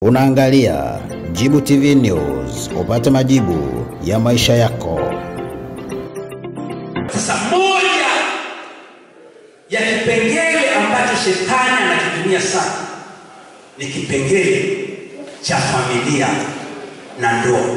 Unaangalia Jibu TV News, upate majibu ya maisha yako. Sasa moja ya kipengele ambacho shetani anakitumia sana ni kipengele cha familia na ndoa,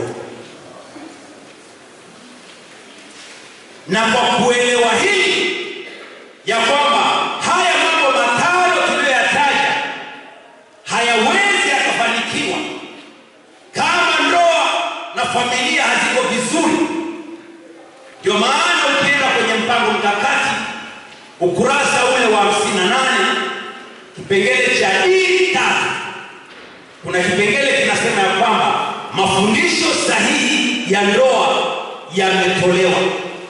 na kwa kuelewa hili ya kwamba haya mambo matano tuliyoyataja hayawezi yakafanikiwa kama ndoa na familia haziko vizuri. Ndio maana ukienda kwenye mpango mkakati ukurasa ule wa 58 kipengele cha dini tatu, kuna kipengele kinasema ya kwamba mafundisho sahihi ya ndoa yametolewa.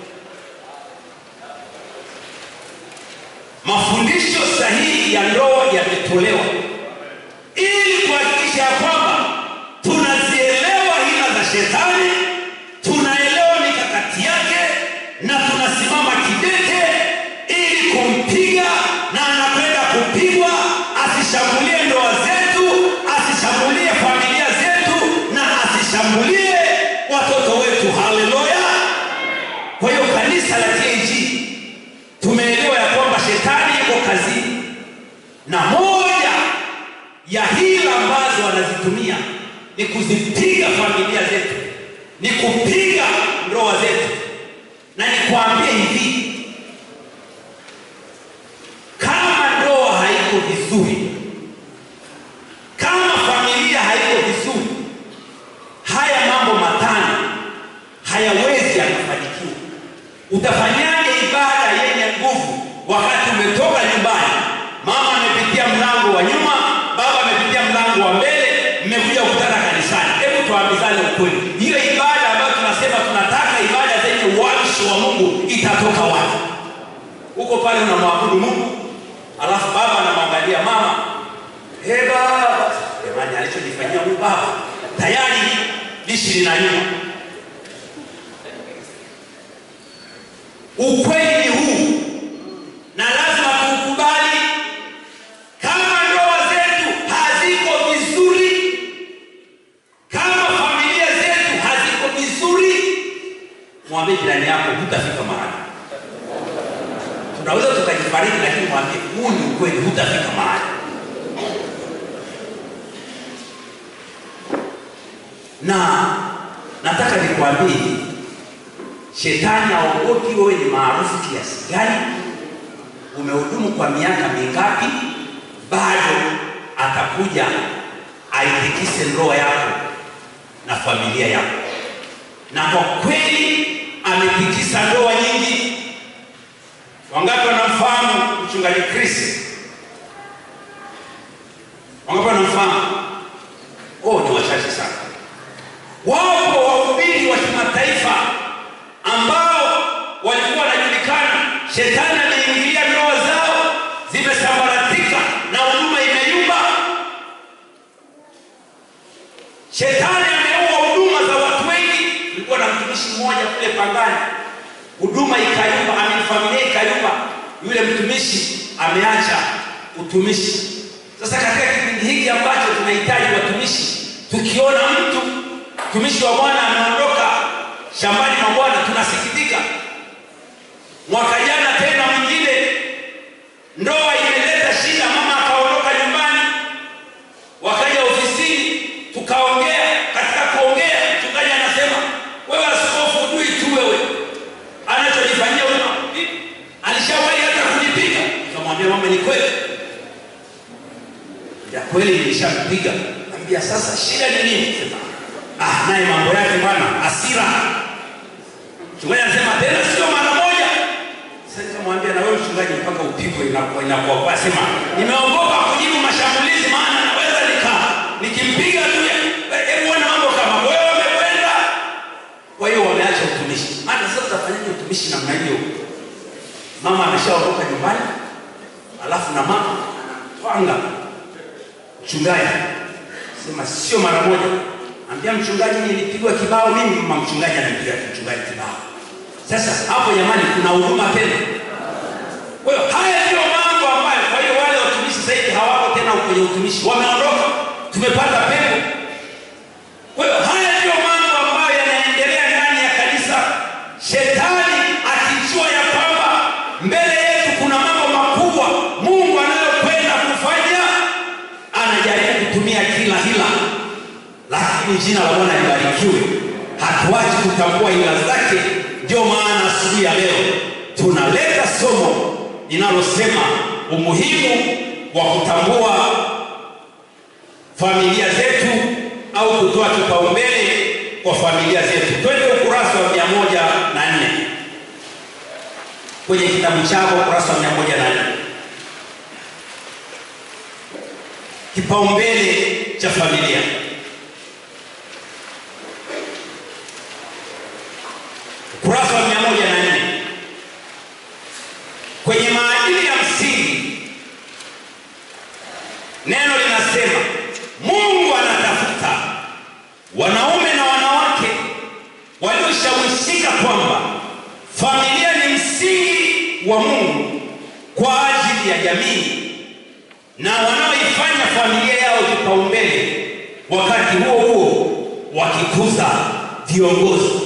Mafundisho sahihi ya ndoa yametolewa ili kuhakikisha ya kwamba tunazielewa hila za shetani, tunaelewa mikakati yake na tunasimama kidete ili kumpiga, na anakwenda kupigwa asishambulie ndoa zetu, asishambulie familia zetu na asishambulie watoto wetu. Haleluya! Kwa hiyo kanisa la TAG tumeelewa ya kwamba shetani yuko kazini na moja ya hila ambazo wanazitumia ni kuzipiga familia zetu, ni kupiga ndoa zetu. Na nikwambie hivi, kama ndoa haiko vizuri, kama familia haiko vizuri, haya mambo matano hayawezi yakafanikiwa. Utafanyaje ibada yenye nguvu wakati umetoka nyumbani, mama amepitia mlango wa nyuma, baba amepitia mlango wa mbele, mmekuja kukutana kanisani? Hebu tuambizane ukweli, hiyo ibada ambayo tunasema tunataka ibada zenye uwamshi wa Mungu itatoka wapi? Huko pale unamwabudu Mungu, alafu baba anamwangalia mama, he baba, jamani, alichonifanyia huyu baba tayari lishi linanyuma. Ukweli ni huu, na lazima tuukubali. Kama ndoa zetu haziko vizuri, kama familia zetu haziko vizuri, mwambie jirani yako, hutafika mahali. Tunaweza tukajifariki, lakini mwambie huu ni ukweli, hutafika mahali. Na nataka nikwambie hivi, Shetani haogopi wewe ni maarufu kiasi gani, umehudumu kwa miaka mingapi, bado atakuja aitikise ndoa yako na familia yako. Na kwa kweli ametikisa ndoa nyingi. Wangapi wanamfahamu mchungaji Chris? Wangapi wanamfahamu? Oh, ni wachache sana. Wapo wahubiri wa kimataifa ambao walikuwa wanajulikana, shetani ameingilia ndoa zao, zimesambaratika na huduma imeyumba. Shetani ameua huduma za watu wengi. Kulikuwa na mtumishi mmoja kule Pangani, huduma ikayumba, ami familia ikayumba, yule mtumishi ameacha utumishi. Sasa katika kipindi hiki ambacho tunahitaji watumishi, tukiona mtu mtumishi wa Bwana ameondoka shambani mwa Bwana tunasikitika. Mwaka jana tena mwingine, ndoa imeleta shida, mama akaondoka nyumbani, wakaja ofisini, tukaongea. Katika kuongea, mchungaji anasema wewe askofu, hujui tu wewe anachojifanyia huyo, alishawahi hata kunipiga. Nikamwambia mama, ni kweli ya kweli, nilishampiga. Ambia sasa, shida ni nini? Sema ah, naye mambo yake bwana, hasira Mchungaji anasema tena sio mara moja. Sasa nikamwambia na wewe mchungaji, mpaka upigwe inakuwa inakuwa kwa sema nimeogopa kujibu mashambulizi, maana naweza nika nikimpiga tu, hebu ona mambo kama wewe wamekwenda. Kwa hiyo wameacha utumishi. Hata sasa utafanyaje utumishi namna hiyo? Mama ameshaondoka nyumbani, alafu na mama anatwanga mchungaji, sema sio mara moja Ambia mchungaji, nilipigwa kibao mimi. Mama mchungaji anampiga mchungaji kibao. Sasa hapo jamani, kuna huruma tena? Kwa hiyo haya ndio mambo ambayo, kwa hiyo wale watumishi sasa hivi hawako tena kwenye utumishi, wameondoka. Tumepata pepo kutumia kila hila, lakini jina la Bwana libarikiwe. Hatuachi kutambua hila zake. Ndio maana asubuhi ya leo tunaleta somo linalosema umuhimu wa kutambua familia zetu au kutoa kipaumbele kwa familia zetu. Twende ukurasa wa mia moja na nne kwenye kitabu chako, ukurasa wa mia moja na nne kipaumbele cha familia. Ukurasa wa mia moja na nne kwenye maadili ya msingi, neno linasema Mungu anatafuta wanaume na wanawake walioshawishika kwamba familia ni msingi wa Mungu kwa ajili ya jamii na wanaoifanya familia yao kipaumbele, wakati huo huo wakikuza viongozi.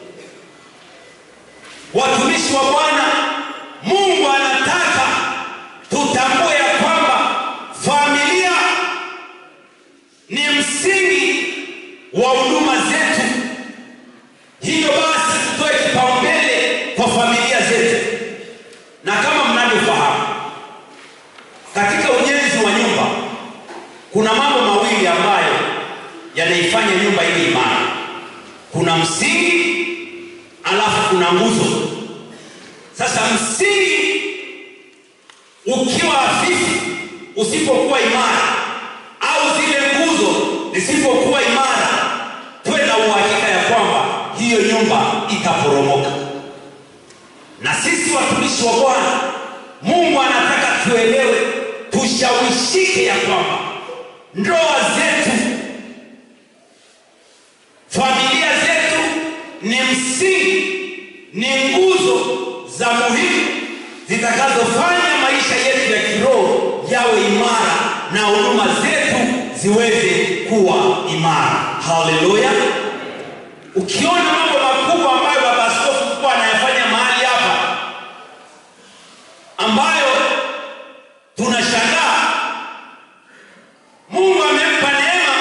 Watumishi wa Bwana, Mungu anataka tutambue ya kwamba familia ni msingi wa huduma zetu. Hivyo basi tutoe kipaumbele kwa familia zetu, na kama mnavyofahamu, katika ujenzi wa nyumba kuna mambo mawili ambayo yanaifanya nyumba iwe imara. Kuna msingi, alafu kuna nguzo. Sasa msingi ukiwa hafifu, usipokuwa imara, au zile nguzo zisipokuwa imara, tuwe na uhakika ya kwamba hiyo nyumba itaporomoka. Na sisi watumishi wa Bwana, Mungu anataka tuelewe, tushawishike ya kwamba ndoa zetu, familia zetu ni msingi, ni nguzo za muhimu zitakazofanya maisha yetu ya kiroho yawe imara na huduma zetu ziweze kuwa imara. Haleluya! Ukiona mambo makubwa ambayo baba askofu mkuu anayafanya mahali hapa, ambayo tunashangaa, Mungu amempa neema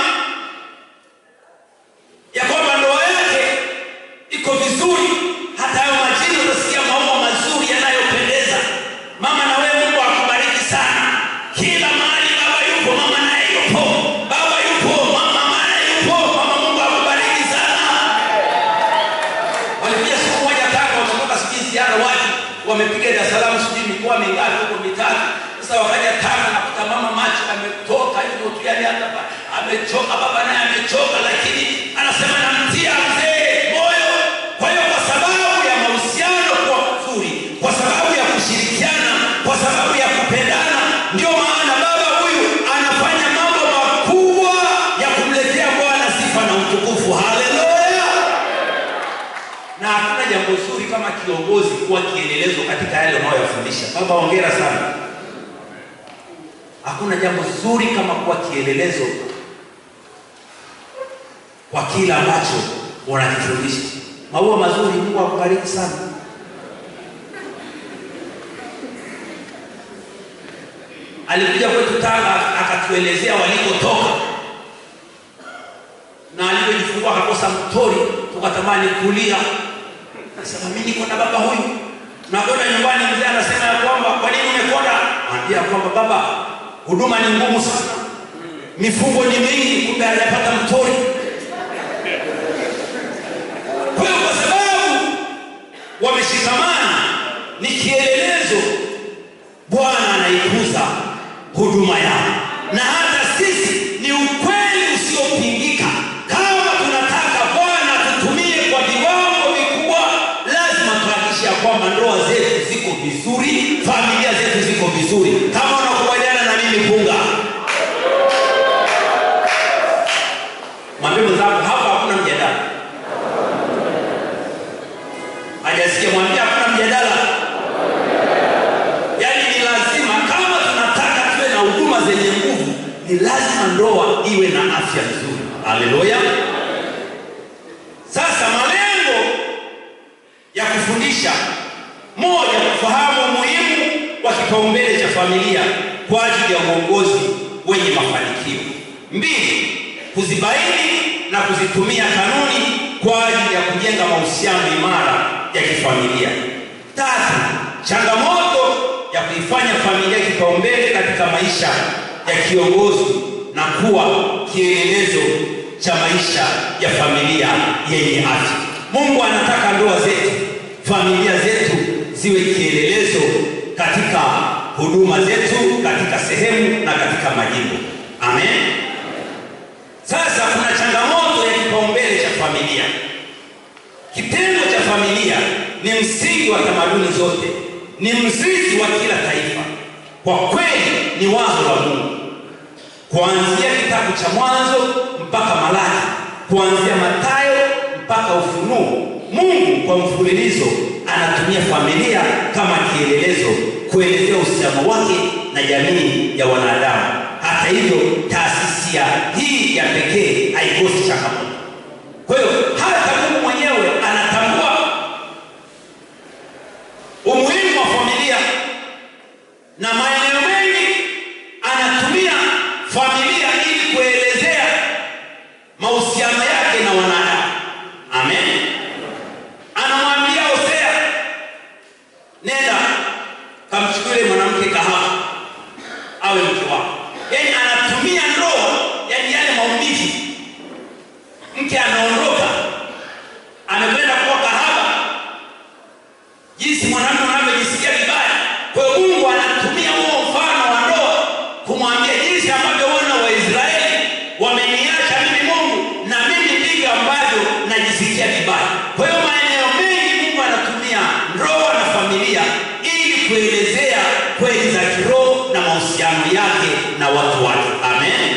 ya kwamba ndoa yake iko vizuri. Hata hayo majini utasikia maua mazuri yanayopendeza. Mama na wewe, Mungu akubariki sana. Kila mahali baba yupo, mama naye yupo, baba yupo, mama naye yupo. Mama, Mungu akubariki sana. Walikuja siku moja kaka, wametoka sijui ziara wapi, wamepiga Dar es Salaam sijui mikoa mingapi huko mitatu. Sasa wakaja Tanga, nakuta mama macho ametoka hivyo tu, yani hata ba- amechoka, baba naye amechoka, lakini anasema namtia mzee moyo. Kwa hiyo kwa sababu ya mahusiano kuwa mazuri, kwa sababu ya kushirikiana, kwa sababu ya kupendana, ndio maana baba huyu anafanya mambo makubwa ya kumletea Bwana sifa na utukufu. Haleluya! na hakuna jambo zuri kama kiongozi kuwa kielelezo katika yale unayoyafundisha. Baba, hongera sana. Hakuna jambo zuri kama kuwa kielelezo kwa kila ambacho unakifundisha. Maua mazuri, Mungu akubariki sana. Alikuja kwetu Tanga akatuelezea walikotoka na alivyojifungua akakosa mtori, tukatamani kulia. Nasema mimi niko na baba huyu, nakwenda nyumbani, mzee anasema ya kwamba kwa nini umekonda? Anambia ya kwamba baba, huduma ni ngumu sana, mifugo ni mingi, kumbe hajapata mtori. Kwa hiyo kwa sababu wameshikamana, ni kielelezo, Bwana anaikuza huduma yao, na hata sisi ni ukweli usiopingika. Kama tunataka Bwana tutumie kwa viwango vikubwa, lazima tuhakikishe ya kwamba ndoa zetu ziko vizuri, familia zetu ziko vizuri. Kama unakubaliana na mimi, punga. Mwambie mwenzako hapa hakuna mjadala. Hajasikia, mwambie hakuna mjadala. Yaani ni lazima, kama tunataka tuwe na huduma zenye nguvu, ni lazima ndoa iwe na afya nzuri. Haleluya! Sasa malengo ya kufundisha, moja, kufahamu umuhimu wa kipaumbele cha familia kwa ajili ya uongozi wenye mafanikio. mbili kuzibaini na kuzitumia kanuni kwa ajili ya kujenga mahusiano imara ya kifamilia tatu changamoto ya kuifanya familia kipaumbele katika maisha ya kiongozi na kuwa kielelezo cha maisha ya familia yenye afya mungu anataka ndoa zetu familia zetu ziwe kielelezo katika huduma zetu katika sehemu na katika majimbo amen sasa kuna changamoto ya kipaumbele cha familia kitendo cha familia ni msingi wa tamaduni zote ni mzizi wa kila taifa kwa kweli ni wazo la mungu kuanzia kitabu cha mwanzo mpaka malaki kuanzia matayo mpaka ufunuo mungu kwa mfululizo anatumia familia kama kielelezo kuelezea uhusiano wake na jamii ya wanadamu hata hivyo taasisi ya hii ya pekee haikosi changamoto kwa hiyo hata mungu mwenyewe anatambua umuhimu wa familia na maeneo mengi anatumia familia ili kuelezea mahusiano yake na wanadamu amen anamwambia hosea nenda kamchukulie mwanamke kahaba awe mke wako yaani anatumia ndoa yaani yale maumivu mke anaondoka amekwenda kuwa kahaba jinsi mwanamume unavyojisikia vibaya kwa hiyo mungu anatumia huo mfano wa ndoa kumwambia jinsi ambavyo wana wa israeli wameniacha mimi mungu na mimi ndivyo ambavyo najisikia vibaya kwa hiyo maeneo mengi mungu anatumia ndoa na familia ili kuelezea kweli za kiroho na mahusiano yake na watu wake amen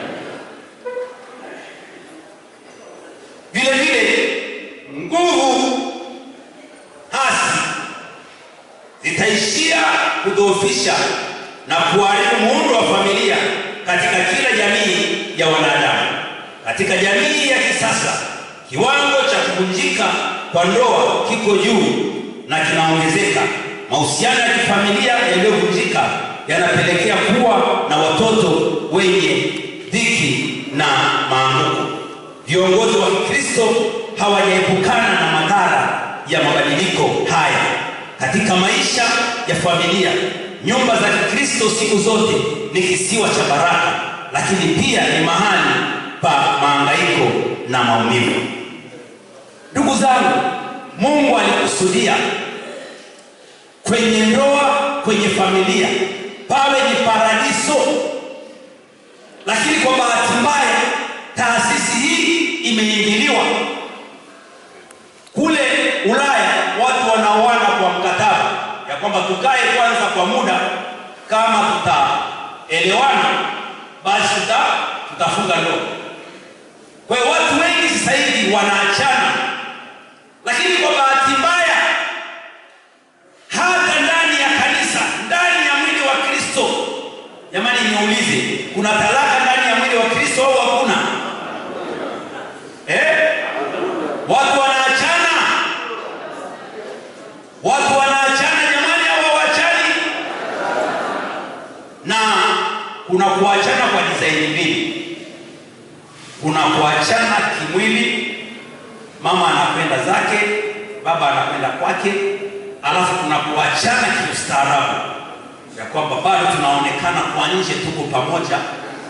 vile vile nguvu hasi zitaishia kudhoofisha na kuharibu muundo wa familia katika kila jamii ya wanadamu katika jamii ya kisasa kiwango cha kuvunjika kwa ndoa kiko juu na kinaongezeka mahusiano ya kifamilia yaliyovunjika yanapelekea kuwa na watoto wenye dhiki na maanguko viongozi wa kikristo hawajaepukana na madhara ya mabadiliko haya katika maisha ya familia nyumba za kikristo siku zote ni kisiwa cha baraka lakini pia ni mahali pa maangaiko na maumivu ndugu zangu mungu alikusudia kwenye ndoa kwenye familia pawe ni paradiso lakini kwa bahati mbaya taasisi hii imeingiliwa kule ulaya watu wanaoana kwa mkataba ya kwamba tukae kwanza kwa muda kama tutaelewana basi tuta, tutafunga ndoa kwa hiyo watu wengi sasa hivi wanaachana lakini kwa bahati mbaya hata ndani ya kanisa ndani ya mwili wa kristo jamani niulize kuna talaka ndani ya mwili wa kristo au hakuna eh? watu wanaachana watu wanaachana jamani au hawachani na kuna kuachana kwa dizaini mbili kuna kuachana kimwili mama anakwenda zake baba anakwenda kwake alafu kuna kuachana kiustaarabu ya kwamba bado tunaonekana kwa nje tuko pamoja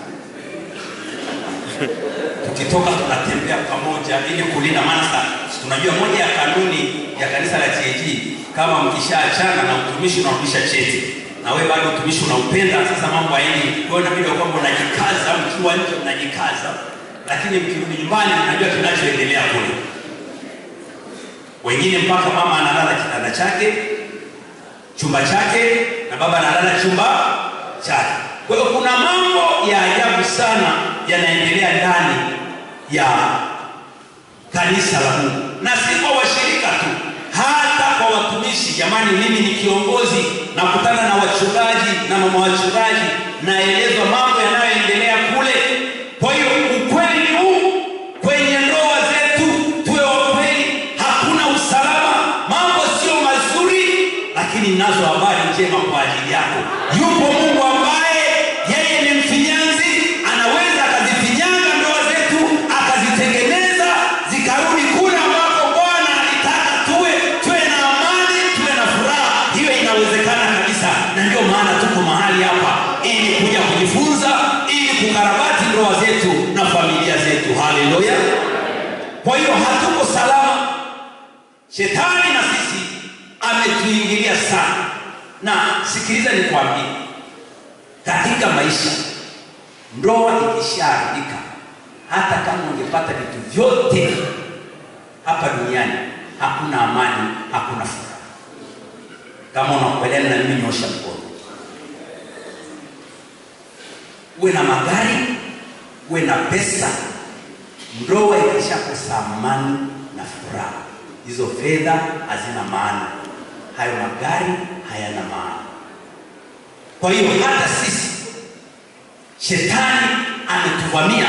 tukitoka tunatembea pamoja ili kulinda maana tunajua moja ya kanuni ya kanisa la TAG kama mkishaachana na utumishi unarudisha cheti na wewe bado utumishi unaupenda sasa mambo haendi kwa hiyo inabidi kwamba unajikaza mkiwa nje mnajikaza lakini mkirudi nyumbani mnajua kinachoendelea kule wengine mpaka mama analala kitanda chake chumba chake na baba analala chumba chake kwa hiyo kuna mambo ya ajabu sana yanaendelea ndani ya kanisa la mungu na si kwa washirika tu hata kwa watumishi jamani mimi ni kiongozi nakutana na wachungaji na mama wachungaji naelezwa mambo yanayoendelea kule kwa hiyo ukweli ni huu kwenye ndoa zetu tuwe wakweli hakuna usalama mambo sio mazuri lakini nazo habari njema kwa ajili yako yupo mungu ambaye yeye ni mfinyanzi anaweza akazi shetani na sisi ametuingilia sana na sikiliza nikwambie katika maisha ndoa ikishaharibika hata kama ungepata vitu vyote hapa duniani hakuna amani hakuna furaha kama unakubaliana na mimi nyosha mkono uwe na magari uwe na pesa ndoa ikishakosa amani na furaha hizo fedha hazina maana hayo magari hayana maana kwa hiyo hata sisi shetani ametuvamia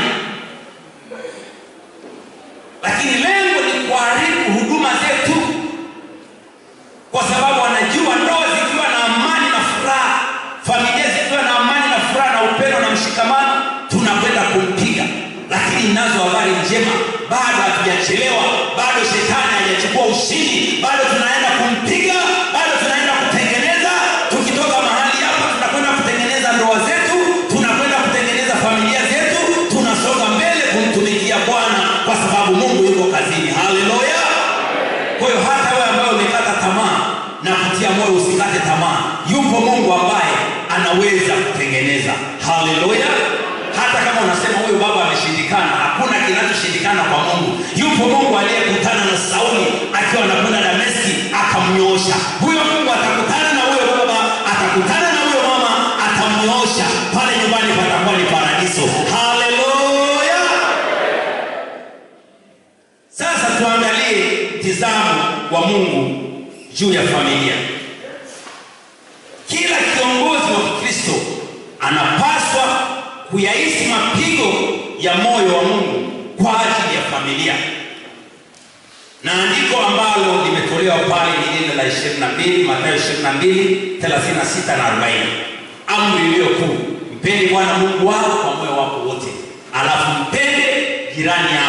lakini lengo ni kuharibu huduma zetu kwa sababu anajua ndoa zikiwa na amani na furaha familia zikiwa na amani na furaha na upendo na mshikamano tunakwenda kumpiga lakini nazo habari njema bado hatujachelewa bado shetani hajachukua ushindi bado tunaenda kumpiga bado tunaenda kutengeneza tukitoka mahali hapa tunakwenda kutengeneza ndoa zetu tunakwenda kutengeneza familia zetu tunasonga mbele kumtumikia bwana kwa sababu mungu yuko kazini haleluya kwa hiyo hata wewe ambaye umekata tamaa na kutia moyo usikate tamaa yupo mungu ambaye anaweza kutengeneza haleluya hata kama unasema huyu baba ameshindikana hakuna kinachoshindikana kwa mungu yupo mungu aliyekutana na sauli akiwa anakwenda dameski akamnyoosha huyo mungu atakutana na huyo baba atakutana na huyo mama atamnyoosha pale nyumbani patakuwa ni paradiso haleluya sasa tuangalie mtizamo wa mungu juu ya familia kila kiongozi wa kikristo anapaswa kuyaishi mapigo ya moyo wa mungu kwa ajili ya familia na andiko ambalo limetolewa pale ni lile la 22 matayo 22 36 na 40 amri iliyo kuu mpende bwana mungu wako kwa moyo wako wote alafu mpende jirani yako